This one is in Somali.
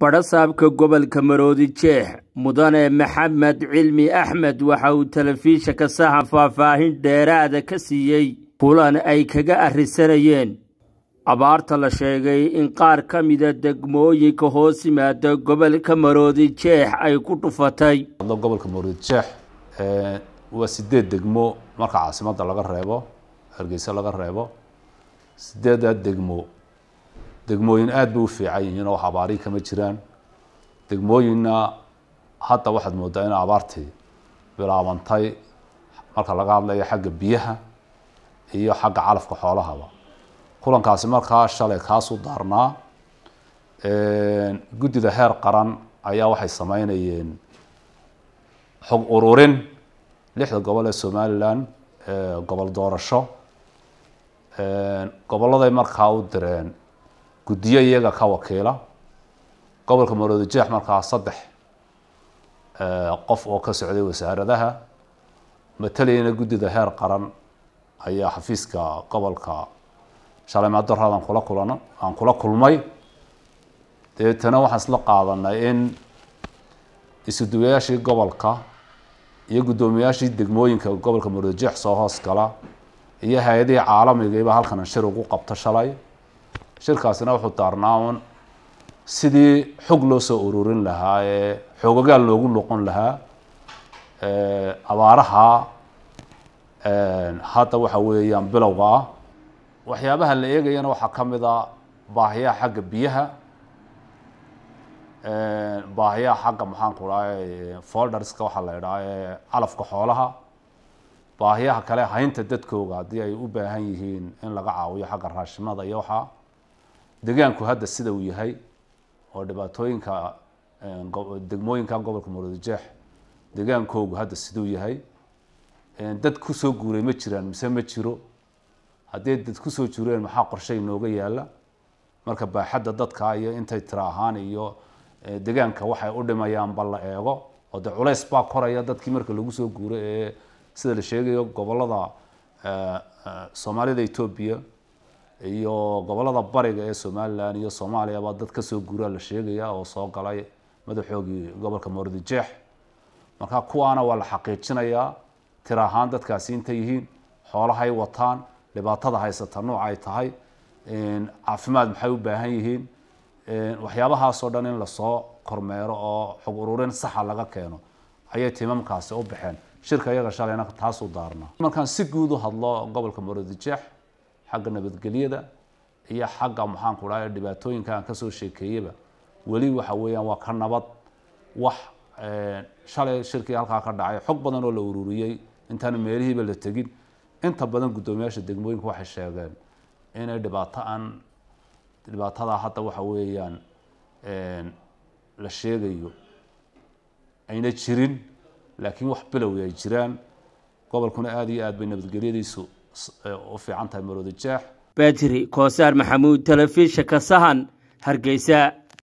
badhasaabka gobolka maroodi jeex mudane maxamed cilmi axmed waxa uu telefishinka saxan faahfaahin dheeraada ka siiyey kulan ay kaga arrisanayeen abaarta la sheegay in qaar ka mida degmooyinka hoos yimaada gobolka maroodi jeex ay ku dhufatay gobolka maroodi jeex waa sideed degmo marka caasimadda laga reebo hargeysa laga reebo sideedaa degmo degmooyin aada bay u fiican yihiin oo wax abaari kama jiraan degmooyinna hadda waxaad moodaa in abaartii bilaabantay marka laga hadlayo xagga biyaha iyo xagga calafka xoolahaba kulankaasi markaa shalay kaasuu daarnaa guddida heer qaran ayaa waxay sameynayeen xog ururin lixda gobol ee somalilan gobol doorasho gobolladay markaa u direen guddiyo iyaga ka wakiila gobolka maroodi jeex markaa saddex qof oo ka socday wasaaradaha matalayana guddida heer qaran ayaa xafiiska gobolka shalay maadaraad aan kula kulan aan kula kulmay dabeetana waxaan isla qaadanay in isuduwayaashii gobolka iyo guddoomiyaashii degmooyinka gobolka maroodi jeex soo hoos gala iyo hay-adihii caalamigiiba halkan shir ugu qabto shalay shirkaasina wuxuu daarnaa un sidii xog loo soo ururin lahaa ee xoogogaal loogu noqon lahaa abaaraha hadda waxa weeyaan bilowga ah waxyaabaha la eegayana waxaa ka mid a baahiyaha xagga biyaha baahiyaha xagga maxaanku dhahay folderska waxaa la idhaha ee calafka xoolaha baahiyaha kale haynta dadkooga haddii ay u baahan yihiin in laga caawiyo xagga raashimada iyo waxaa degaanku hadda sida uu yahay oo dhibaatooyinka degmooyinka gobolka maroodi jeex degaankoogu hadda siduu yahay dad kusoo guuray ma jiraan mise ma jiro haddii dad kusoo jireen maxaa qorshe inooga yaala marka baaxadda dadka iyo intay tira ahaan iyo degaanka waxay u dhimayaan ba la eego oo de culays baa koraya dadkii marka lagu soo guuro ee sida la sheegayo gobolada soomaalida etoobiya iyo gobolada bariga ee somalilan iyo soomaaliyaba dad kasoo guuraa la sheegaya oo soo galay madaxoogii gobolka maroodi jeex marka kuwaana waa la xaqiijinayaa tir ahaan dadkaasi intay yihiin xoolahay wataan dhibaatada haysata nooc ay tahay caafimaad maxay u baahan yihiin waxyaabahaasoo dhan in lasoo kormeero oo xog ururin saxa laga keeno ayay timamkaasi u baxeen shirka iyaga shalayna taasuu daarnaa markaan si guud u hadlo gobolka maroodi jeex xagga nabadgelyada iyo xagga maxaanku dhahay dhibaatooyinka aan kasoo sheekeeyaba weli waxa weeyaan waa ka nabad wax shalay shirkii halkaa ka dhacay xog badan oo la ururiyey intaan meelihiiba la tegin inta badan guddoomiyaasha degmooyinka waxay sheegeen inay dhibaato aan dhibaatada hadda waxa weeyaan la sheegayo ayna jirin laakiin wax bilowi ay jiraan gobolkuna aada iyo aad bay nabadgelyadiisu u fiican tahay maroodi jeex badri koosaar maxamuud telefishinka sahan hargeysa